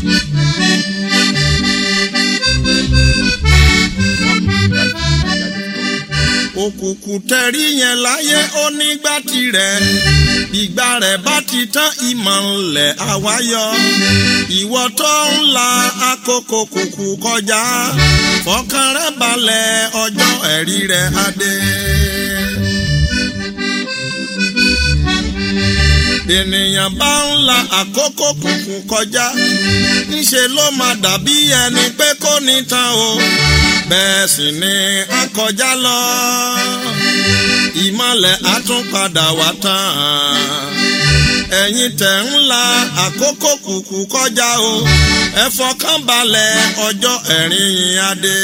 òkùnkùn tẹ̀rí yẹn láyé onígbà tirẹ̀ ìgbà rẹ̀ bá ti tán ìmọ̀lẹ̀ àwáyọ ìwọ tó ń la àkókò kùkù kọjá fọkàn rẹ̀ balẹ̀ ọjọ́ ẹ̀rí rẹ̀ adé. ènìyàn bá ń la àkókò kùkù kọjá ńṣe ló máa dàbí ẹni pé kò ní tán o bẹ́ẹ̀ sì ni a kọjá lọ ìmọ̀lẹ̀ á tún padà wá tán ẹ̀yin tẹ̀ ń la àkókò kùkù kọjá o ẹ fọkàn balẹ̀ ọjọ́ ẹ̀rín yín adé.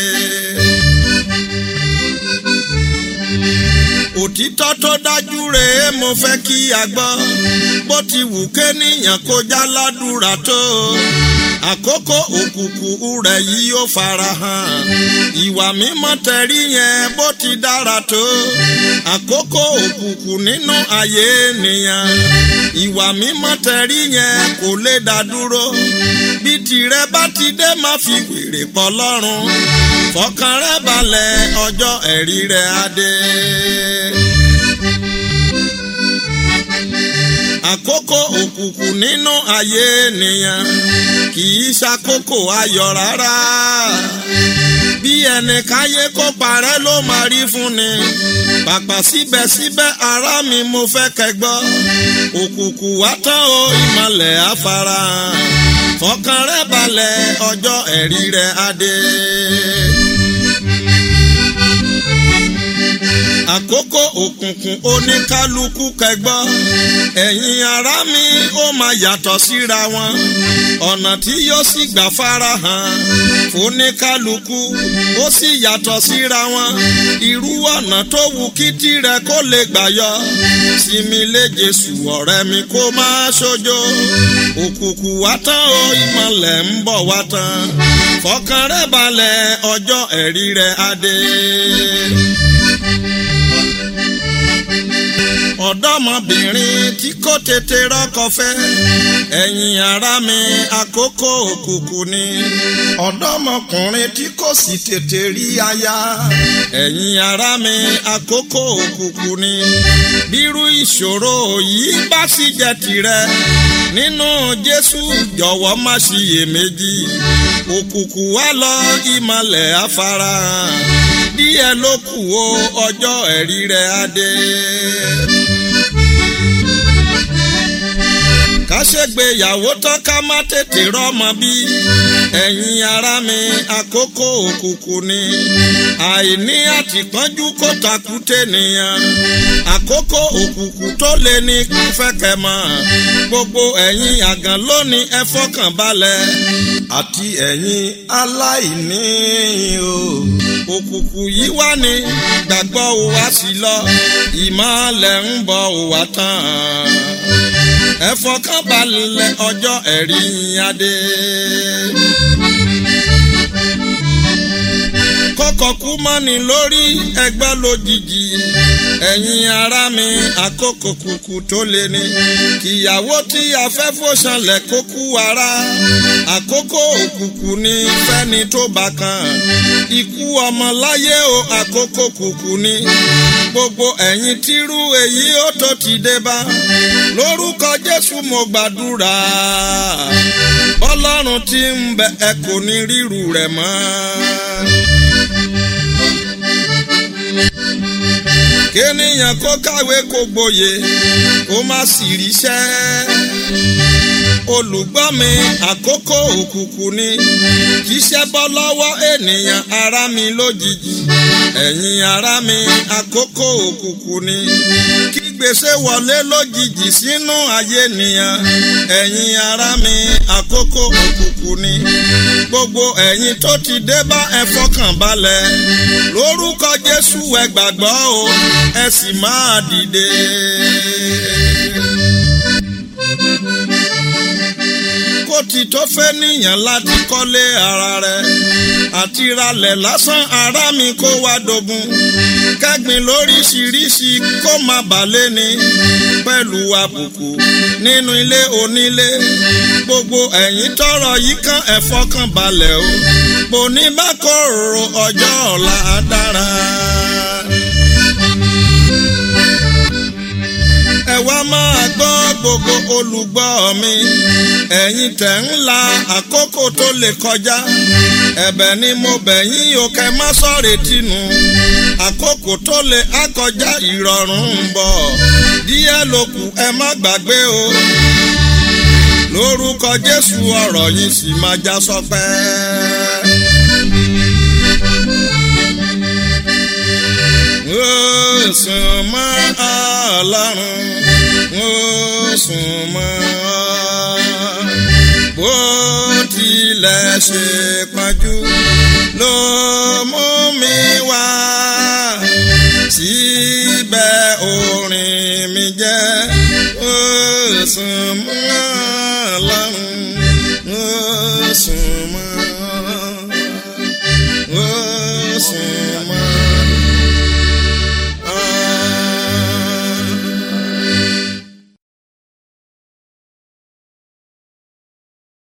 òtítọ́ tó dájú rèé mo fẹ́ kí a gbọ́ bó ti wù kéèyàn kó já ládùúrà tó àkókò òkùnkùn rẹ̀ yìí ó farahàn ìwà mímọ́ tẹ̀rí yẹn bó ti dára tó àkókò òkùnkùn nínú ayé ènìyàn ìwà mímọ́ tẹ̀rí yẹn kò lè dá dúró bí tirẹ̀ bá ti dé má fi wèrè pọ̀ lọ́rùn fọkàn rẹ̀ balẹ̀ ọjọ́ ẹ̀rí rẹ̀ adé. àkókò òkùnkùn nínú ayé ènìyàn kì í ṣàkókò ayọ̀ rárá bí ẹnì káyé kó parẹ́ ló máa rí fún ni pàpà síbẹ̀síbẹ̀ ará mi mo fẹ́ kẹgbọ́ òkùnkùn wá tán o ìmọ̀lẹ̀ afárahàn fọkàn rẹ̀ balẹ̀ ọjọ́ ẹ̀rí rẹ̀ adé. àkókò òkùnkùn oníkálukú kẹgbọ́ ẹ̀yin ará mi ó máa yàtọ̀ síra wọn ọ̀nà tí yóò sì gbà farahàn oníkálukú ó sì yàtọ̀ síra wọn irú ọ̀nà tó wù kí tirẹ̀ kó lè gbà yọ sinmi lé Jésù ọ̀rẹ́ mi kó máa ṣojo òkùnkùn wá tán o ìmọ̀lẹ̀ ń bọ̀ wá tán fọkàn rẹ̀ balẹ̀ ọjọ́ ẹ̀rí rẹ̀ adé. ọ̀dọ́mọbìnrin tí kò tètè rọ́kọ fẹ́ ẹ̀yin ará mi àkókò òkùnkùn ni ọ̀dọ́mọkùnrin tí kò sì tètè rí aya ẹ̀yin ará mi àkókò òkùnkùn ni bírú ìṣòro yìí bá sì jẹ́ tirẹ̀ nínú Jésù jọ̀wọ́ má ṣiyèméjì òkùnkùn wá lọ ìmọ̀lẹ̀ afárahàn díẹ̀ ló kù o ọjọ́ ẹ̀rí rẹ̀ adé. ká ṣègbéyàwó tán ká má tètè rọ́mọ bí ẹ̀yin ará mi àkókò òkùnkùn ni àìní àtìpọ́njú kó takùté nìyẹn àkókò òkùnkùn tó lé ní fẹ́kẹ̀ mọ́ gbogbo ẹ̀yin àgàn lónìí ẹ fọkàn balẹ̀ àti ẹ̀yin aláìní o òkùnkùn yìí wá ní gbàgbọ́ wa sí lọ ìmọ̀lẹ̀ ń bọ̀ wá tán ẹ fọkàn balẹ̀ ọjọ́ ẹ̀rí adé. kọ́kọ́ kú mọ́ni lórí ẹgbẹ́ lójijì ẹ̀yin ará mi àkókò kùkù tó lé ní kìyàwó tí a fẹ́ fòṣànlẹ̀ kó kú ara àkókò òkùnkùn ní fẹ́ni tó bá kàn ikú ọmọ láyé o àkókò kùkù ní gbogbo ẹ̀yin tírú èyí ó tó ti dé bá lórúkọ Jésù mo gbàdúrà bọ́lọ́run tí ń bẹ ẹ kò ní ríru rẹ̀ mọ́. kéèyàn kó kàwé kó gboyè kó má sì ríṣẹ́ olùgbọ́ mi àkókò òkùnkùn ni kíṣẹ́ bọ́ lọ́wọ́ ènìyàn ará mi lójijì ẹ̀yin ará mi àkókò òkùnkùn ni kí gbèsè wọlé lójijì sínú ayé nìyàn ẹ̀yin ará mi àkókò òkùnkùn ni gbogbo ẹ̀yin tó ti dé bá ẹ fọkàn balẹ̀ lórúkọ Jésù ẹ gbàgbọ́ o ẹ sì máa dìde. kó ti tó fẹ́ níyàn láti kọ́lé ara rẹ̀ àti ralẹ̀ lásán ara mi kó wá dogun kẹ́gbin lóríṣiríṣi kó má balẹ̀ ni pẹ̀lú àbùkù nínú ilé onílé gbogbo ẹ̀yin tọrọ yìí kan ẹ fọkàn balẹ̀ o bò ní bá kòrò ọjọ́ ọ̀la dára. ẹ wá máa gbọ́ gbogbo olùgbọ́ mi ẹ̀yin tẹ̀ ń la àkókò tó lè kọjá ẹ̀bẹ̀ ni mo bẹ̀ yín o kẹ́ má sọ̀rọ̀ tìǹù àkókò tó lè akọjá ìrọ̀rùn ń bọ̀ díẹ̀ ló kù ẹ má gbàgbé o lórúkọ Jésù ọ̀rọ̀ yìí sì máa já sọpẹ́. ó sùn mọ́ Ọlọ́run ó sùn mọ́ bó tilẹ̀ ṣe pọ́njú ló mú mi wá síbẹ̀ orin mi jẹ́ ó sùn mọ́ Ọlọ́run ó sùn